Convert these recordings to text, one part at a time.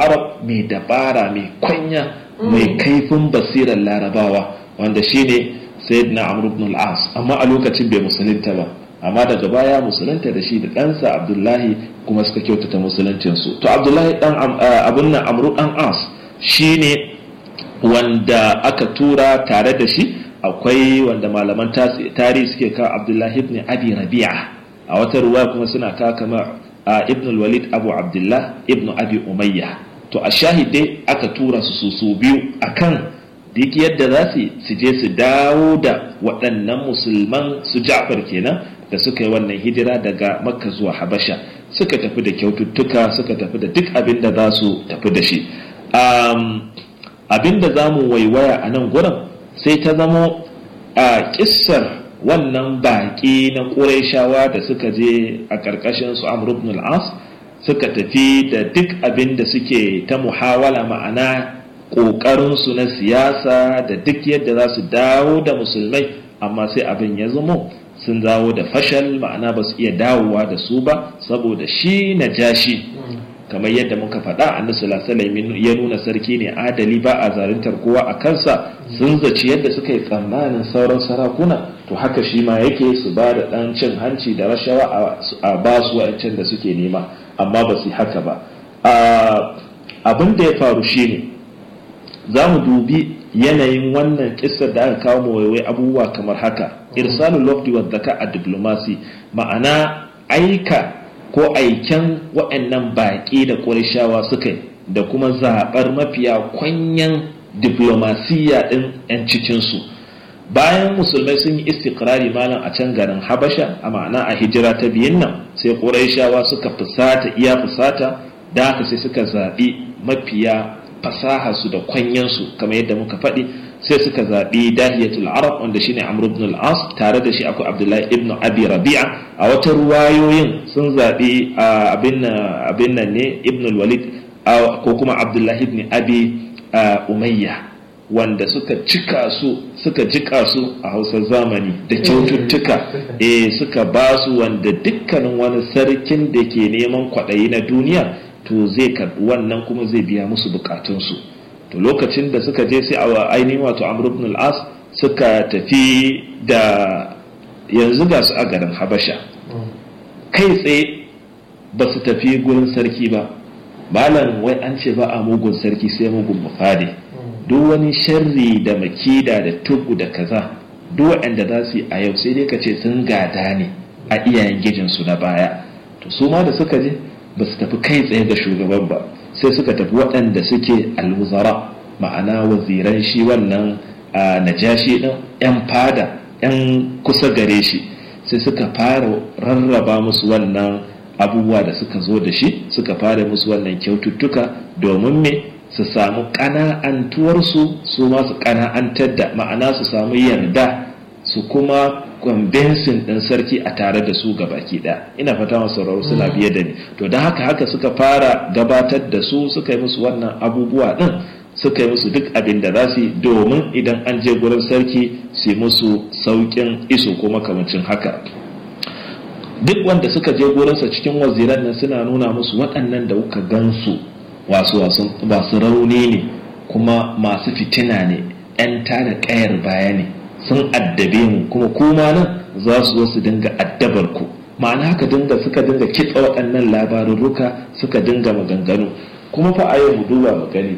arab mai dabara mai kwanya mai kaifin basirar larabawa wanda shine sayyidina amr ibn al-as amma a lokacin bai musulunta ba amma daga baya musulunta da shi da ɗansa abdullahi kuma suka kyautata musuluncinsu to abdullahi dan abun nan amru dan as shine wanda aka tura tare da shi akwai wanda malaman tarihi suke ka abdullahi ibn abi rabi'a a wata ruwa kuma suna ka kama ibn walid abu abdullah ibn abi umayya to a shahidai aka tura su su biyu akan duk yadda za su su je su dawo da waɗannan musulman su ja'far kenan da suka yi wannan hijira daga makka zuwa habasha suka tafi da kyaututtuka suka tafi da duk abin da za su tafi da shi abin da za mu waiwaya a nan gurin sai ta zamo a kissar wannan baƙi na ƙurayshawa da suka je a ƙarƙashin su amr ibn al-as suka tafi da duk abin da suke ta muhawala ma'ana ƙoƙarinsu na siyasa da duk yadda za su dawo da musulmai amma sai abin ya zamo sun dawo da fashal ma'ana ba su iya dawowa da su ba saboda shi na jashi kamar yadda muka faɗa annabi sallallahu ya nuna sarki ne adali ba a zaluntar kowa a kansa sun zaci yadda suka yi tsammanin sauran sarakuna to haka shi ma yake su ba da ɗan cin hanci da rashawa a ba su wa'ancan da suke nema amma ba su haka ba abin da ya faru shine za mu dubi yanayin wannan kissar da aka kawo mu waiwai abubuwa kamar haka irsalul lafdi wa zaka a diplomasi ma'ana aika ko aiken waɗannan baƙi da ƙurishawa suka yi da kuma zaɓar mafiya kwanyan diplomasiya ɗin 'yan cikinsu bayan musulmai sun yi istikrari malam a can garin habasha a ma'ana a hijira ta biyun nan sai ƙurishawa suka fusata iya fusata da haka sai suka zaɓi mafiya fasaha su da kwanyansu kamar yadda muka faɗi sai suka zaɓi dahiyatul arab wanda shine amr ibn al-as tare da shi akwai abdullahi ibn abi rabi'a a wata ruwayoyin sun zaɓi abin nan ne ibn al-walid ko kuma abdullahi ibn abi umayya wanda suka cika su suka jika su a hausar zamani da kyaututtuka eh suka ba su wanda dukkanin wani sarkin da ke neman kwaɗayi na duniya to zai karɓi wannan kuma zai biya musu bukatunsu to lokacin da suka je sai a ainihin wato amr ibn al-as suka tafi da yanzu ga su a garin habasha kai tsaye ba su tafi gurin sarki ba malam wai an ce ba a mugun sarki sai mugun mafade duk wani sharri da makida da tugu da kaza duk waɗanda za su yi a yau sai dai ka ce sun gada ne a iyayen gijinsu na baya to su ma da suka je ba su tafi kai tsaye ga shugaban ba sai suka tafi waɗanda suke alwuzara ma'ana waziran shi wannan najashi ɗin 'yan fada 'yan kusa gare shi sai suka fara rarraba musu wannan abubuwa da suka zo da shi suka fara musu wannan kyaututtuka domin me su samu ƙana'antuwarsu su ma su ƙana'antar da ma'ana su samu yarda su kuma kwambensin ɗin sarki a tare da su baki ɗaya ina fata masu sauraro suna biye da ni to don haka haka suka fara gabatar da su suka yi musu wannan abubuwa ɗin suka yi musu duk abin da za su yi domin idan an je gurin sarki su musu sauƙin iso ko makamancin haka duk wanda suka je gurinsa cikin waziran nan suna nuna musu waɗannan da kuka gansu wasu wasu rauni ne kuma masu fitina ne 'yan tada ƙayar baya ne sun addabe mu kuma kuma nan za su zo su dinga addabar ku ma'ana haka dinga suka dinga kitsa waɗannan labarurruka suka dinga maganganu kuma fa a yau mu duba mu gani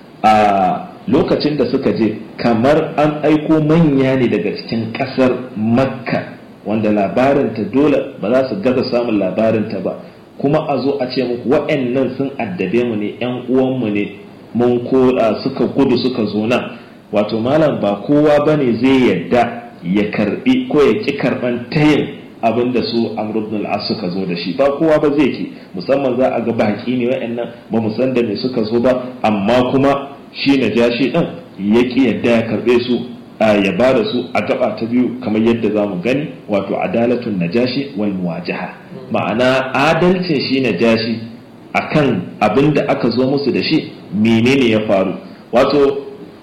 a lokacin da suka je kamar an aiko manya ne daga cikin ƙasar makka wanda labarinta dole ba za su gaza samun labarinta ba kuma a zo a ce muku waɗannan sun addabe mu ne 'yan uwanmu ne mun ko suka gudu suka zo nan wato malam ba kowa ba ne zai yadda ya karbi ko ya ki karban tayin abin da su amr ibn al suka zo da shi ba kowa ba zai ki musamman za a ga baki ne wa'annan ba mu san da me suka zo ba amma kuma shi na jashi din ya ki yadda ya karbe su ya ba da su a gaba ta biyu kamar yadda za mu gani wato adalatun najashi wal muwajaha ma'ana adalcin shi najashi akan abin da aka zo musu da shi menene ya faru wato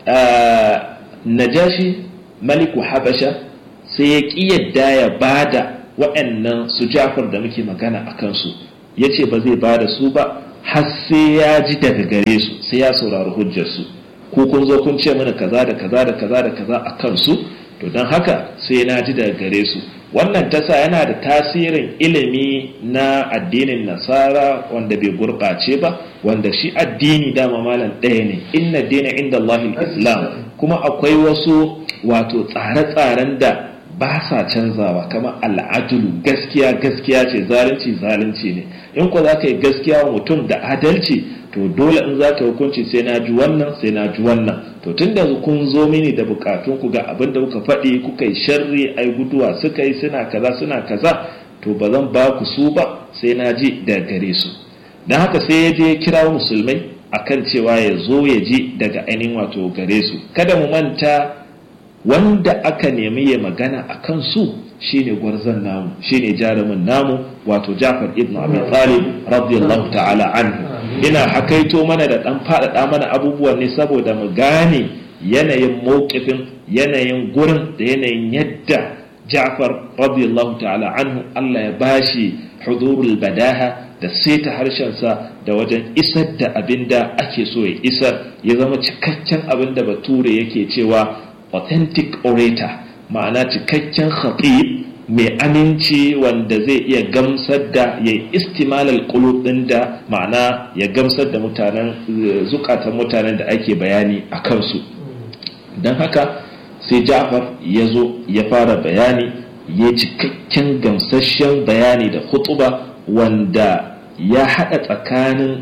najashi maliku habasha sai ya ƙi yadda ya bada waɗannan su jafar da muke magana a kansu ya ce ba zai bada su ba har sai ya ji daga gare su sai ya saurari hujjarsu ko kun zo kun ce mana kaza da kaza da kaza da kaza a kansu to don haka sai na ji daga gare su wannan tasa yana da tasirin ilimi na addinin nasara wanda bai gurɓace ba wanda shi addini dama malam ɗaya ne inna dina inda Allahil islam kuma akwai wasu wato tsare-tsaren da ba sa canzawa kamar al'adulu gaskiya gaskiya ce zalunci zalunci ne in ko za ka yi gaskiya wa mutum da adalci to dole in za ka hukunci sai na ji wannan sai na ji wannan to tun da kun zo mini da bukatun ku ga abin da kuka faɗi kuka yi sharri ai guduwa suka yi suna kaza suna kaza to ba zan ba ku su ba sai na ji da gare su don haka sai ya je kira musulmai akan cewa ya zo ya ji daga ainihin wato gare su kada mu manta wanda aka nemi ya magana a kan su shine gwarzon namu shine jarumin namu wato Jafar ibn Abi Talib radiyallahu ta'ala anhu ina hakaito mana da dan faɗaɗa mana abubuwan ne saboda mu gane yanayin mawqifin yanayin gurin da yanayin yadda Ja'far radiyallahu ta'ala anhu Allah ya bashi hudurul badaha da saita harshensa da wajen isar da abin da ake so ya isar ya zama cikakken abin da bature yake cewa authentic orator ma'ana cikakken khatib mai aminci wanda zai iya gamsar da ya yi istimalal qulub din da ma'ana ya gamsar da mutanen zukatan mutanen da ake bayani a kansu don haka sai Ja'far ya zo ya fara bayani ya cikakken gamsasshen bayani da khutuba wanda ya haɗa tsakanin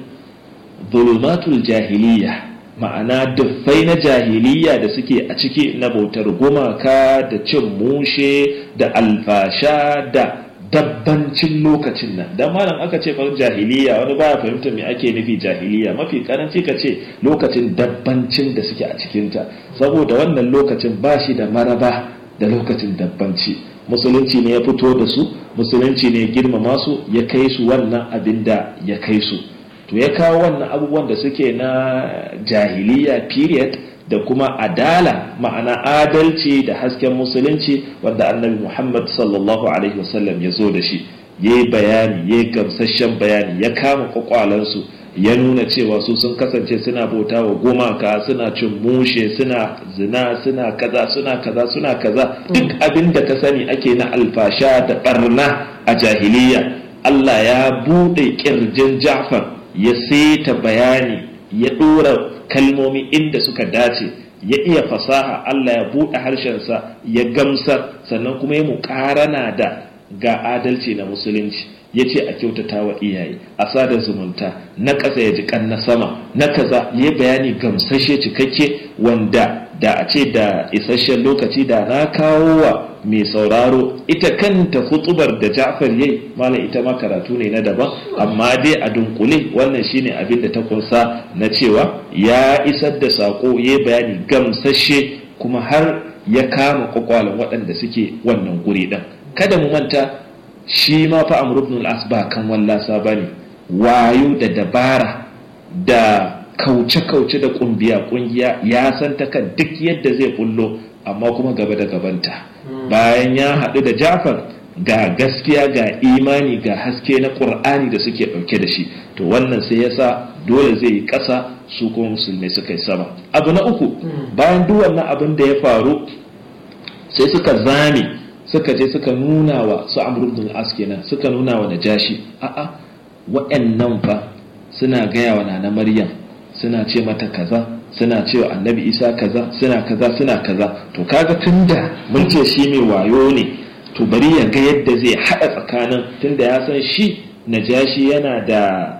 zulumatul jahiliya ma'ana duffai na jahiliya da suke a ciki na bautar gumaka da cin mushe da alfasha da dabbancin lokacin nan dan malam aka ce far jahiliya wani baya fahimta me ake nufi jahiliya mafi karanci ka ce lokacin dabbancin da suke a cikinta saboda wannan lokacin ba shi da maraba da lokacin dabbanci musulunci ne ya fito da su musulunci ne ya girmama su ya kai su wannan abin da ya kai su to ya kawo wannan abubuwan da suke na jahiliya period da kuma adala ma'ana adalci da hasken musulunci wanda annabi muhammad sallallahu alaihi wasallam ya zo da shi ya yi bayani ya yi gamsasshen bayani ya kama kwakwalansu ya nuna cewa su sun kasance suna bauta wa gumaka suna cin mushe suna zina suna kaza suna kaza suna kaza duk abin da ka sani ake na alfasha da barna a jahiliya Allah ya buɗe ƙirjin Ja'far ya seta bayani ya ɗora kalmomi inda suka dace ya iya fasaha Allah ya buɗe harshensa ya gamsar sannan kuma ya muƙarana da ga adalci na musulunci ya ce a kyautata wa iyaye a sada zumunta na ƙasa ya ji na sama na kaza ya bayani gamsashe cikakke wanda da a ce da isasshen lokaci da na kawo wa mai sauraro ita kanta hutubar da Ja'far yayi malam ita ma karatu ne na daban amma dai a dunkule wannan shine abin da ta kunsa na cewa ya isar da sako ya bayani gamsashe kuma har ya kama kwakwalan waɗanda suke wannan guri ɗin kada mu manta shi ma fa Amr ibn al-As ba kan wallasa bane wayo da dabara da kauce-kauce da kungiya kungiya ya san ta kan duk yadda zai bullo amma kuma gaba da gabanta bayan ya haɗu da Jafar ga gaskiya ga imani ga haske na ƙur'ani da suke ɗauke da shi to wannan sai ya sa dole zai yi ƙasa su kuma musulmai suka yi sama abu na uku bayan duk wannan abin da ya faru sai suka zame suka je suka nuna wa su amr ibn al kenan suka nuna wa najashi a'a wa'annan fa suna gaya wa nana maryam suna ce mata kaza suna cewa annabi isa kaza suna kaza suna kaza to kaga tunda mun ce shi mai wayo ne to bari ya ga yadda zai haɗa tsakanin tunda ya san shi najashi yana da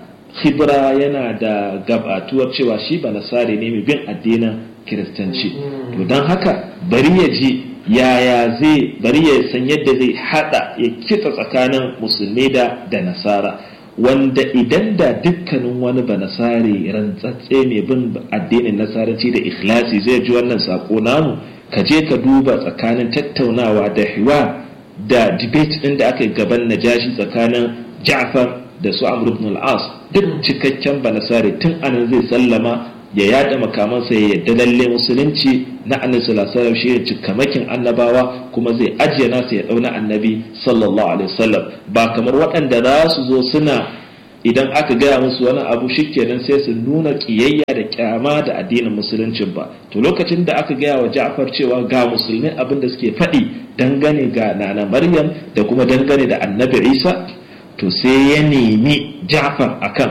khibra yana da gabatuwar cewa shi ba nasari ne mai bin addinin kiristanci to don haka bari ya ji yaya zai bari ya san yadda zai haɗa ya kitsa tsakanin musulmi da da nasara wanda idan da dukkanin wani ba nasari rantsatse mai bin addinin nasaranci da ikhlasi zai ji wannan sako namu ka je ka duba tsakanin tattaunawa da hiwa da debate ɗin da aka yi gaban najashi tsakanin ja'far da su amr ibn al-as duk cikakken ba nasari tun anan zai sallama ya yada makamansa ya yadda lalle musulunci na annabi sallallahu alaihi wasallam shi ya cikamakin annabawa kuma zai ajiye nasa ya dauna annabi sallallahu alaihi wasallam ba kamar waɗanda za su zo suna idan aka gaya musu wani abu shikenan sai su nuna kiyayya da kyama da addinin musuluncin ba to lokacin da aka gaya wa Ja'far cewa ga musulmai abin da suke faɗi dangane ga nana Maryam da kuma dangane da Annabi Isa to sai ya nemi Ja'far akan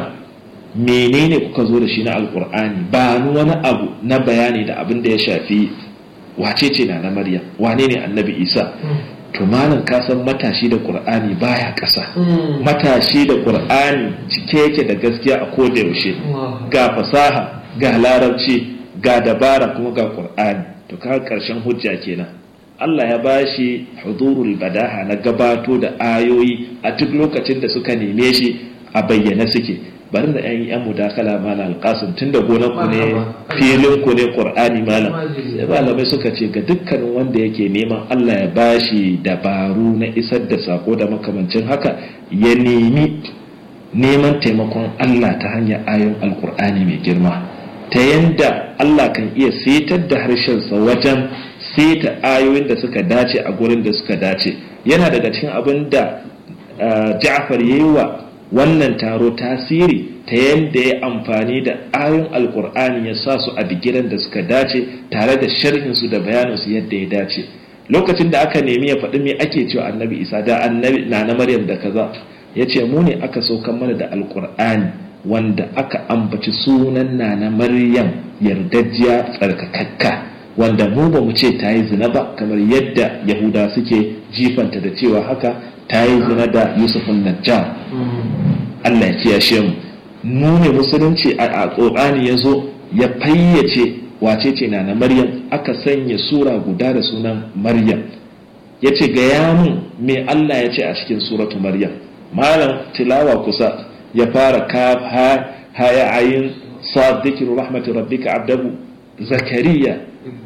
menene kuka zo da shi na alkur'ani ba ni wani abu na bayani da abin da ya shafi wace ce na Maryam wane ne Annabi Isa to malam ka san matashi da qur'ani baya ƙasa matashi da qur'ani cike yake da gaskiya a koda yaushe ga fasaha ga larabci ga dabara kuma ga qur'ani to ka karshen hujja kenan Allah ya bashi hudurul badaha na gabato da ayoyi a duk lokacin da suka neme shi a bayyane suke bari da yan yan mudakala malam alqasim tunda gonan ku ne filin ku ne qur'ani malam sai malamai suka ce ga dukkanin wanda yake neman Allah ya bashi dabaru na isar da sako da makamancin haka ya nemi neman taimakon Allah ta hanyar ayon alqur'ani mai girma ta yanda Allah kan iya setar da harshensa wajen seta ayoyin da suka dace a gurin da suka dace yana daga cikin abin da Ja'far yayi wa wannan taro tasiri ta yadda ya amfani da ayon alkur'ani ya sa su a bigiran da suka dace tare da sharhinsu da bayaninsu yadda ya dace lokacin da aka nemi ya faɗi me ake cewa annabi isa da annabi na na maryam da kaza ya ce mu ne aka saukan mana da alkur'ani wanda aka ambaci sunan na na maryam yardajjiya tsarkakakka wanda mu ba mu ce ta yi zina ba kamar yadda yahuda suke jifanta da cewa haka ta yi zina da yusufun najjar Allah ya kiyashe mu mu ne musulunci a ƙorani ya zo ya fayyace wace ce na na maryam aka sanya sura guda da sunan maryam ya ce gaya mun me Allah ya ce a cikin suratu maryam malam tilawa kusa ya fara kaf ha ya ayin sa dhikru rahmati rabbika abdahu zakariya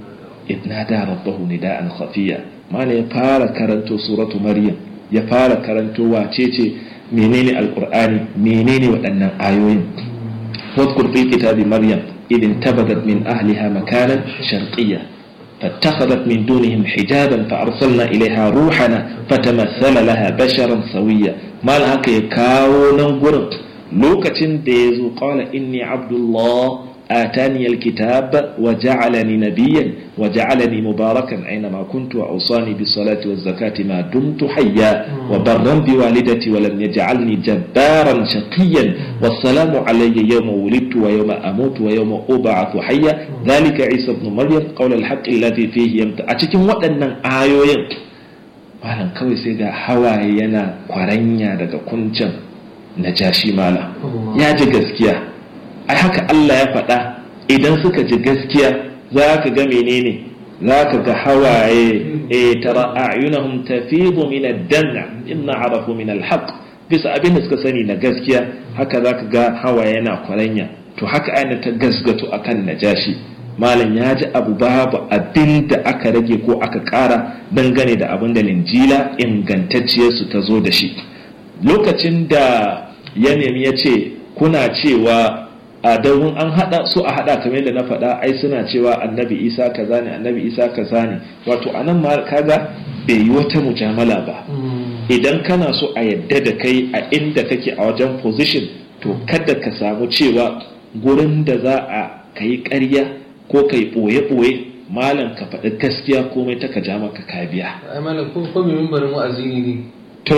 idnada rabbahu nida'an khafiya mana ya fara karanto suratu maryam ya fara karanto wace ce menene alqur'ani menene waɗannan ayoyin wadkur fi kitabi maryam idin tabadat min ahliha makanan sharqiyya فاتخذت من دونهم حجابا فأرسلنا إليها روحنا فتمثل لها بشرا سويا ما لها كاو ننقر لوكة ديزو قال إني عبد الله آتاني الكتاب وجعلني نبيا وجعلني مباركا أينما كنت وأوصاني بالصلاة والزكاة ما دمت حيا وبرا بوالدتي ولم يجعلني جبارا شقيا والسلام علي يوم ولدت ويوم أموت ويوم أبعث حيا ذلك عيسى ابن مريم قول الحق الذي فيه يمت أتكلم وأن آيوين malam kawai sai ga hawaye yana kwaranya daga kuncin najashi malam ya ji gaskiya ai haka Allah ya faɗa idan suka ji gaskiya za ka ga menene za ka ga hawaye e tara a'yunahum tafidu min ad-dam'a inna arafu min al-haqq bisa abin da suka sani na gaskiya haka za ka ga hawaye yana kwaranya to haka aina ta gasgato akan najashi malam ya ji abu babu abin da aka rage ko aka ƙara dangane da abin da linjila ingantacciyarsu ta zo da shi lokacin da ya nemi ya ce kuna cewa a domin an hada su a hada kamar yadda na faɗa ai suna cewa annabi isa kaza ne annabi isa kaza ne wato anan ma kaga bai yi wata mujamala ba idan kana so a yadda da kai a inda kake a wajen position to kada ka samu cewa gurin da za a kai ƙarya ko kai ɓoye-ɓoye malam ka faɗi gaskiya komai ta ka ja maka ka biya ai malam ko ko mai mimbarin wa'azi ne to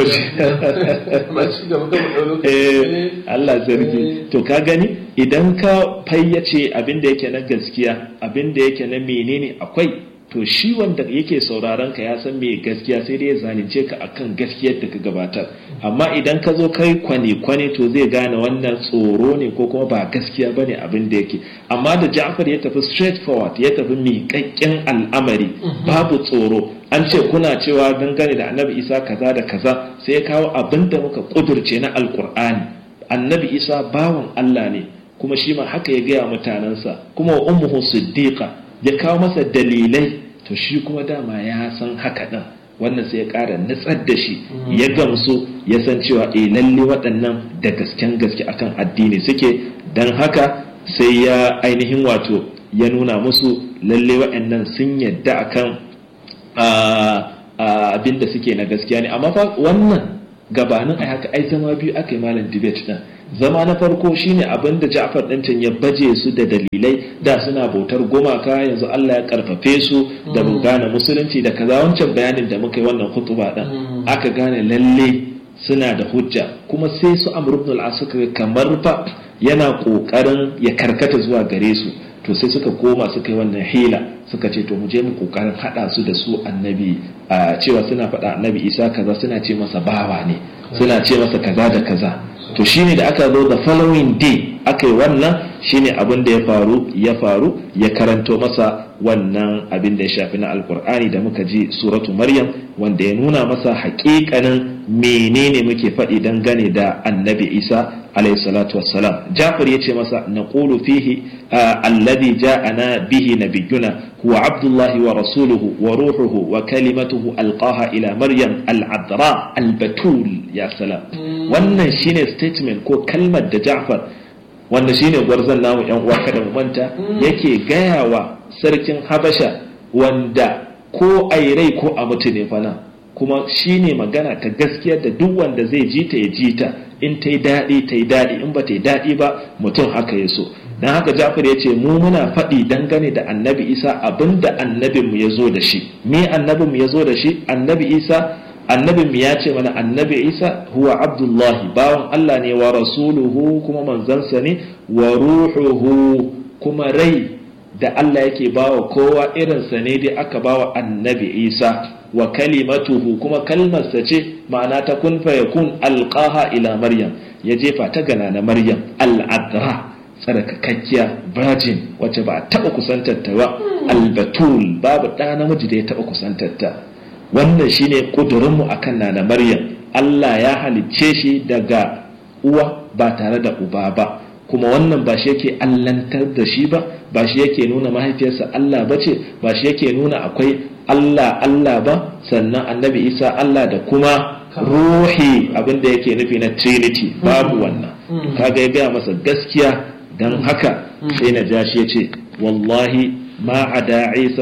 Allah zargi to ka gani idan ka fayyace abin da yake na gaskiya abin da yake na menene akwai to shi wanda yake sauraron ka ya san me gaskiya sai dai ya zalunce ka akan gaskiyar da ka gabatar amma idan ka zo kai kwane kwane to zai gane wannan tsoro ne ko kuma ba gaskiya bane abin da yake amma da Ja'far ya tafi straight forward ya tafi miƙaƙƙen al'amari babu tsoro an ce kuna cewa dangane da annabi isa kaza da kaza sai ya kawo abin da muka kudurce na alkur'ani annabi isa bawan allah ne kuma shi ma haka ya gaya mutanensa kuma wa ummuhu siddiqa ya kawo masa dalilai to shi kuma dama ya san haka din wannan sai ya ƙara nutsar da shi ya gamsu ya san cewa eh lalle waɗannan da gasken gaske akan addini suke don haka sai ya ainihin wato ya nuna musu lalle waɗannan sun yadda akan abin da suke na gaskiya ne amma fa wannan gabanin ai haka ai zama biyu aka yi malam debate din zama na farko shine abin da Ja'far din can ya baje su da dalilai da suna bautar gumaka yanzu Allah ya karfafe su da gane musulunci da kaza wancan bayanin da muka yi wannan khutba din aka gane lalle suna da hujja kuma sai su Amr ibn al-As kamar fa yana kokarin ya karkata zuwa gare su to sai suka koma suka yi wannan hila suka ce to mu je mu kokarin hada su da su annabi a cewa suna faɗa annabi isa kaza suna ce masa bawa ne suna ce masa kaza da kaza to shine da aka zo da following day aka yi wannan shine abin da ya faru ya faru ya karanto masa wannan abin da ya shafi na alkur'ani da muka ji suratu maryam wanda ya nuna masa haƙiƙanin menene muke faɗi dangane da annabi isa alayhi salatu wassalam jafar ya ce masa na ƙulu fihi alladhi ja'ana bihi nabiyuna huwa abdullahi wa rasuluhu wa ruhuhu wa kalimatuhu alqaha ila maryam al-adra al-batul ya salam wannan shine statement ko kalmar da jafar wanda shine gwarzon namu yan uwa kada mu manta yake gayawa sarkin habasha wanda ko ai rai ko a mutu ne fana kuma shine magana ta gaskiya da duk wanda zai ji ta ya ji ta in ta yi daɗi ta yi daɗi in ba ta yi daɗi ba mutum haka ya so don haka jafar ya ce mu muna faɗi dangane da annabi isa abin da annabinmu ya zo da shi me annabinmu ya zo da shi annabi isa annabinmu ya ce mana annabi isa huwa abdullahi bawan allah ne wa rasuluhu kuma manzansa ne wa ruhuhu kuma rai da allah yake bawa kowa irinsa ne dai aka bawa annabi isa wa kalimatuhu kuma kalmarsa ce ma'ana ta kun fayakun alqaha ila maryam ya jefa ta gana na maryam al'adra tsarkakakkiya virgin wacce ba a taɓa kusantarta ba albatul babu ɗa namiji da ya taɓa kusantarta wannan shine ƙudurinmu akan na na maryam allah ya halicce shi daga uwa ba tare da uba ba kuma wannan ba shi yake allantar da shi ba ba shi yake nuna mahaifiyarsa allah ba ce ba shi yake nuna akwai Allah Allah ba sannan annabi Isa Allah da kuma ruhi abinda yake nufi na trinity babu wannan kaga ya gaya masa gaskiya don haka sai na ja shi ya ce wallahi ma a da Isa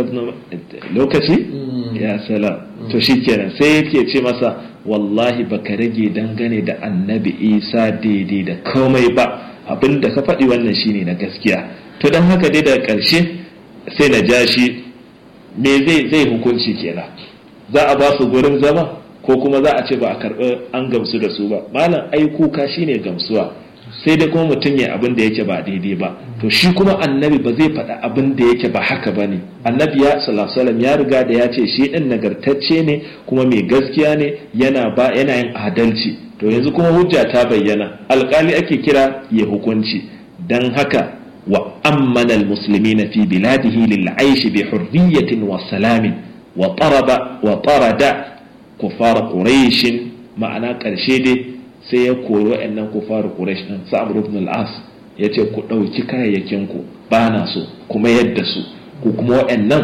lokaci ya sala to shi kenan sai yake ce masa wallahi baka rage dangane da annabi Isa daidai da komai ba abinda ka faɗi wannan shine na gaskiya to don haka dai daga ƙarshe sai na ja shi me zai zai hukunci kenan za a ba su gurin zama ko kuma za a ce ba a karɓi an gamsu da su ba malam ai kuka shine gamsuwa sai dai kuma mutum ya abin da yake ba daidai ba to shi kuma annabi ba zai faɗa abin da yake ba haka ba ne annabi ya sallallahu ya riga da ya ce shi ɗin nagartacce ne kuma mai gaskiya ne yana ba yana yin adalci to yanzu kuma hujja ta bayyana alƙali ake kira ya hukunci dan haka وأمن المسلمين في بلاده للعيش بحرية وسلام وطرد وطرد كفار قريش معنى كرشيدي سيكون وأن كفار قريش سعد بن العاص yace ku ɗauki kayayyakinku ba na so kuma yadda su ku kuma waɗannan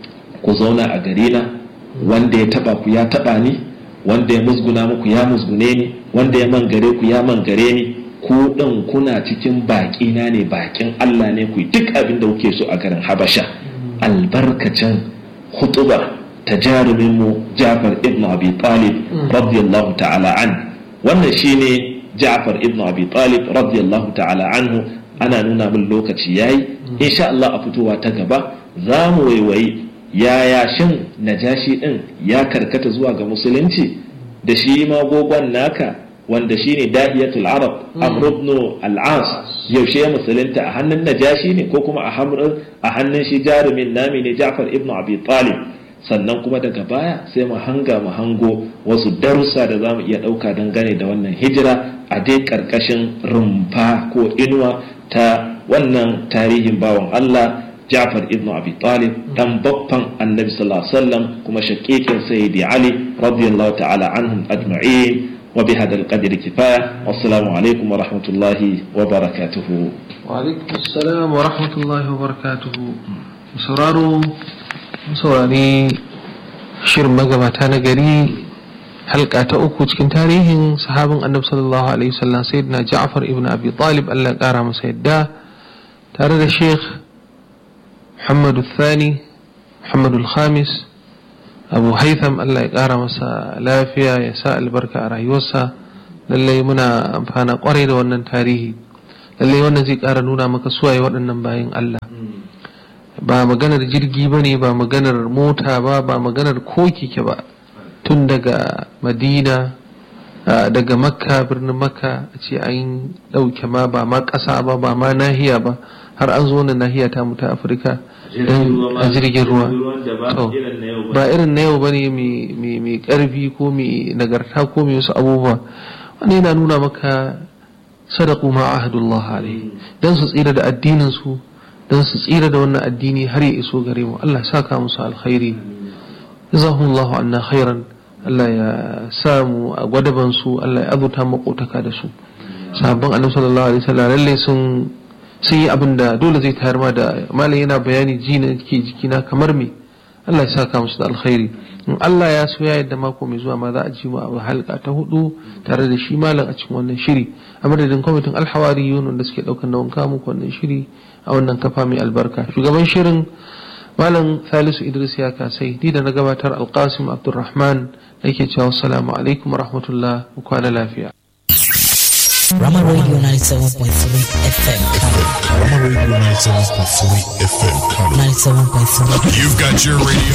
ku zauna a gare na wanda ya taɓa ku ya taɓa ni wanda ya musguna muku ya musgune ni wanda ya mangare ku ya mangare ni ku ɗin kuna cikin baƙi na ne baƙin Allah ne ku duk abin da kuke so a garin Habasha albarkacin hutuba ta jarumin mu Ja'far ibn Abi Talib radiyallahu ta'ala an wannan shine Ja'far ibn Abi Talib radiyallahu ta'ala anhu ana nuna min lokaci yayi insha Allah a fitowa ta gaba za mu waiwayi yaya shin najashi din ya karkata zuwa ga musulunci da shi magogon naka wanda shine dahiyatul arab amr ibn al-as yaushe ya musulunta a hannun najashi ne ko kuma a hannun shi jarumin nami ne ja'far ibn abi talib sannan kuma daga baya sai mu hanga mu hango wasu darussa da zamu iya dauka dangane da wannan hijira a dai karkashin rumfa ko inuwa ta wannan tarihin bawan Allah Ja'far ibn Abi Talib dan babban Annabi sallallahu alaihi wasallam kuma shakikin Sayyidi Ali radiyallahu ta'ala anhum ajma'in وبهذا القدر كفاية والسلام عليكم ورحمة الله وبركاته وعليكم السلام ورحمة الله وبركاته sauraro saurari shirin magabata na gari halka ta uku cikin tarihin sahabin annabi sallallahu alaihi wasallam sayyidina Ja'far ibn Abi Talib Allah kara masa yadda tare da Sheikh Muhammad Thani Muhammad Khamis abu haitham allah ya ƙara masa lafiya ya sa albarka a rayuwarsa lallai muna amfana kwarai da wannan tarihi lallai wannan zai ƙara nuna maka suwaye waɗannan bayan allah ba maganar jirgi ba ne ba maganar mota ba ba maganar ko keke ba tun daga madina daga makka birnin makka a ce an ɗauke ma ba ma ƙasa ba ba ma nahiya ba har an zo wannan nahiya ta mutu afirka a jirgin ruwa ba irin na yau ba ne mai ƙarfi ko mai nagarta ko mai wasu abubuwa wani yana nuna maka sadaku ma ahadullah alaihi dan su tsira da addinin su dan su tsira da wannan addini har ya iso gare mu Allah saka musu alkhairi jazahumullahu anna khairan Allah ya samu a gwadaban su Allah ya azuta makotaka da su sahabban annabi sallallahu alaihi wasallam lalle sun sun yi abin da dole zai tayar ma da malam yana bayani ji na ke jikina kamar me Allah ya saka musu da alkhairi in Allah ya so ya yadda mako mai zuwa ma za a ji mu a halka ta hudu tare da shi malam a cikin wannan shiri a madadin kwamitin alhawari yunun da suke daukan nawan kamu wannan shiri a wannan kafa mai albarka shugaban shirin malam salisu idris ya kasai ni da na gabatar alkasim abdulrahman nake cewa assalamu alaikum wa rahmatullah ku kwana lafiya Rama Radio 97.3 FM Rama Radio 97.3 FM 97.3 You've got your radio.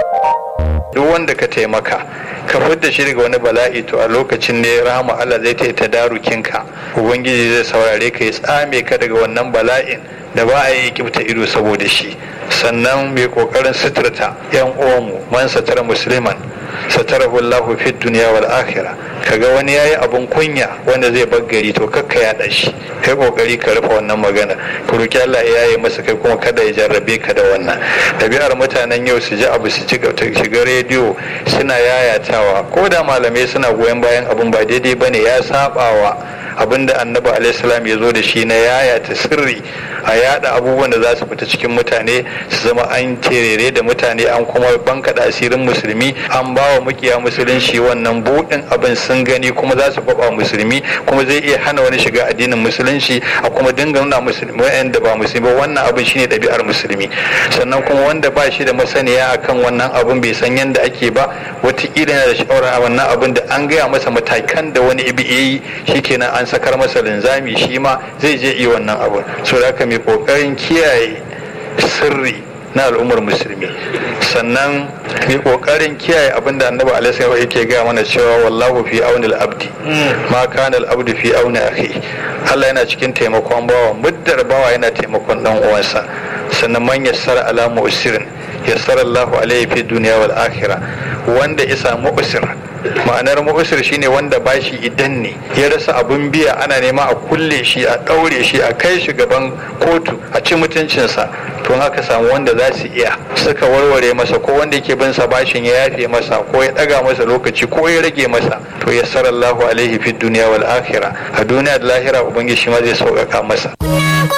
duk wanda ka taimaka ka fidda shi daga wani bala'i to a lokacin ne rahama Allah zai ta darukinka ubangiji zai saurare ka ya tsame ka daga wannan bala'in da ba a yi kibta ido saboda shi sannan mai kokarin suturta yan uwanmu man satara musliman satarahu Allahu fi dunya wal akhirah kaga wani yayi abun kunya wanda zai bar gari to kakka ya shi kai kokari ka rufe wannan magana ku roki Allah ya yi masa kai kuma kada ya jarrabe ka da wannan dabi'ar mutanen yau su ji abu su ci shiga rediyo suna yayatawa ko da malamai suna goyon bayan abun ba daidai bane ya sabawa abinda annabi alaihissalam ya zo da shi na yayata sirri a yada abubuwan da za su fita cikin mutane su zama an terere da mutane an kuma bankaɗa asirin musulmi an ba wa mukiya musulunci wannan buɗin abin sun gani kuma za su faɓa musulmi kuma zai iya hana wani shiga addinin musulunci a kuma dinga nuna musulmi wa'anda ba musulmi ba wannan abin shine ɗabi'ar musulmi sannan kuma wanda ba shi da masaniya akan wannan abin bai san yadda ake ba wataƙila yana da shawara a wannan abin da an gaya masa matakan da wani ibi yi shikenan an sakar masa linzami shi ma zai je iya wannan abun so da haka mai kokarin kiyaye sirri na al'ummar musulmi sannan mai kokarin kiyaye abin da annabi alaihi yake gaya mana cewa wallahu fi aunil abdi ma kana al abdu fi auni akhi Allah yana cikin taimakon bawa muddar bawa yana taimakon dan uwansa sannan man yassara ala mu'sirin yassara Allahu alaihi fi dunya wal akhirah wanda ya samu usir ma'anar mu'usir shine wanda bashi idan ne ya rasa abun biya ana nema a kulle shi a ɗaure shi a kai shi gaban kotu a ci mutuncinsa to haka samu wanda za su iya suka warware masa ko wanda yake bin sa bashin ya yafe masa ko ya ɗaga masa lokaci ko ya rage masa to ya sarallahu alaihi fi duniya wal akhirah a duniya da lahira ubangiji shi ma zai sauƙaƙa masa